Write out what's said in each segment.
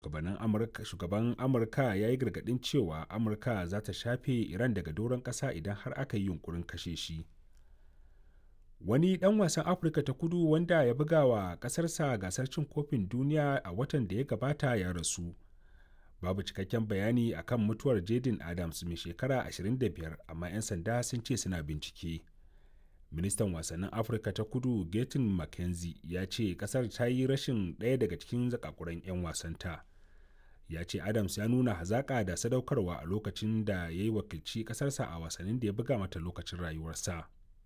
shugaban amurka ya yi gargadin cewa amurka za ta shafe iran daga doron ƙasa idan har aka yi yunkurin kashe shi wani dan wasan afirka ta kudu wanda ya buga wa ƙasarsa gasar cin kofin duniya a watan da ya gabata ya rasu babu cikakken bayani akan mutuwar jaden adams mai shekara 25 amma 'yan sanda sun ce suna bincike ministan wasannin afirka ta kudu gatin mckenzie ya ce kasar ta yi rashin ɗaya daga cikin zakakuran 'yan wasanta ya ce adams ya nuna hazaƙa da sadaukarwa a lokacin da ya yi wakilci ƙasarsa a wasannin da ya buga mata lokacin rayuwarsa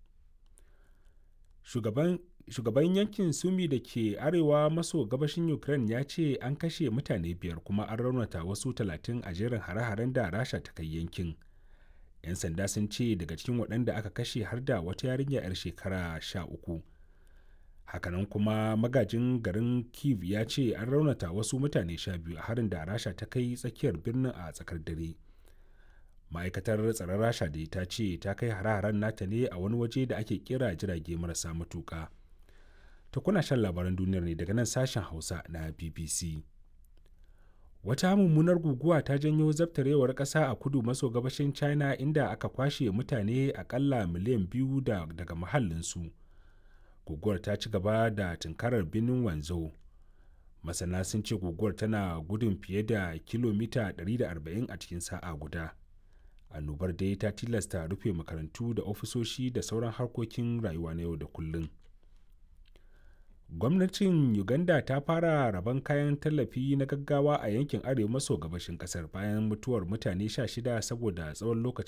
shugaban shugaban yankin sumi da ke arewa maso gabashin ukraine ya ce an kashe mutane biyar kuma an raunata wasu talatin a jerin hare-haren da rasha ta kai yankin 'yan sanda sun ce daga cikin waɗanda aka kashe har da wata yarinya 'yar shekara sha uku hakanan kuma magajin garin kiev ya ce an raunata wasu mutane sha biyu a harin da rasha ta kai tsakiyar birnin a tsakar dare ma'aikatar tsaron rasha da ta ce ta kai hare-haren nata ne a wani waje da ake kira jirage marasa matuka ta kuna shan labaran duniyar ne daga nan sashen hausa na bbc wata mummunar guguwa ta janyo zabtarewar ƙasa a kudu maso gabashin china inda aka kwashe mutane akalla miliyan biyu da, daga mahallinsu guguwar ta ci gaba da tunkarar birnin wanzhou masana sun ce guguwar tana gudun fiye da kilomita 140 a cikin sa'a guda annobar dai ta tilasta rufe makarantu da ofisoshi da sauran harkokin rayuwa na yau da kullum gwamnatin uganda ta fara rabon kayan tallafi na gaggawa a yankin arewa maso gabashin kasar bayan mutuwar mutane 16 saboda tsawon lokacin